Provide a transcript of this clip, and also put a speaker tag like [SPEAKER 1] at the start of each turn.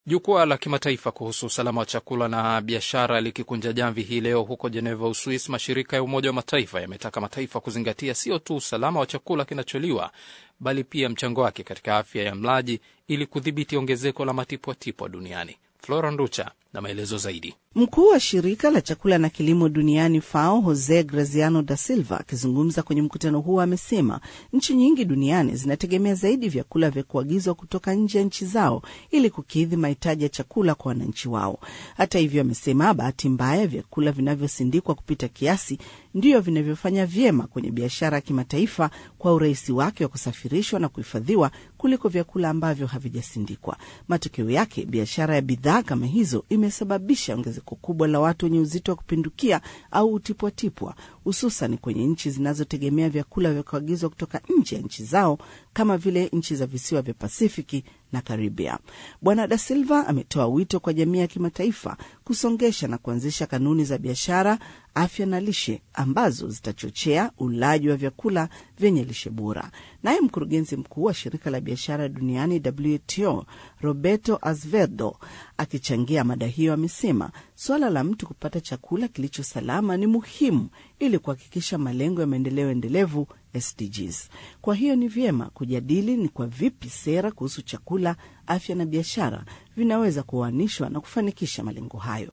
[SPEAKER 1] Jukwaa la kimataifa kuhusu usalama wa chakula na biashara likikunja jamvi hii leo huko Jeneva, Uswis, mashirika ya Umoja wa Mataifa yametaka mataifa kuzingatia sio tu usalama wa chakula kinacholiwa bali pia mchango wake katika afya ya mlaji ili kudhibiti ongezeko la matipwatipwa duniani. Flora Nducha na maelezo zaidi.
[SPEAKER 2] Mkuu wa shirika la chakula na kilimo duniani FAO Jose Graziano da Silva akizungumza kwenye mkutano huo amesema nchi nyingi duniani zinategemea zaidi vyakula vya kuagizwa kutoka nje ya nchi zao ili kukidhi mahitaji ya chakula kwa wananchi wao. Hata hivyo, amesema bahati mbaya, vyakula vinavyosindikwa kupita kiasi ndiyo vinavyofanya vyema kwenye biashara ya kimataifa kwa urahisi wake wa kusafirishwa na kuhifadhiwa kuliko vyakula ambavyo havijasindikwa. Matokeo yake, biashara ya bidhaa kama hizo imesababisha ongezeko kubwa la watu wenye uzito wa kupindukia au utipwatipwa, hususan kwenye nchi zinazotegemea vyakula vya kuagizwa kutoka nje ya nchi zao kama vile nchi za visiwa vya Pasifiki na Karibia. Bwana Da Silva ametoa wito kwa jamii ya kimataifa kusongesha na kuanzisha kanuni za biashara, afya na lishe ambazo zitachochea ulaji wa vyakula vyenye lishe bora. Naye mkurugenzi mkuu wa shirika la biashara duniani WTO Roberto Azevedo akichangia mada hiyo amesema suala la mtu kupata chakula kilicho salama ni muhimu ili kuhakikisha malengo ya maendeleo endelevu SDGs. Kwa hiyo ni vyema kujadili ni kwa vipi sera kuhusu chakula, afya na biashara vinaweza kuoanishwa na kufanikisha malengo hayo.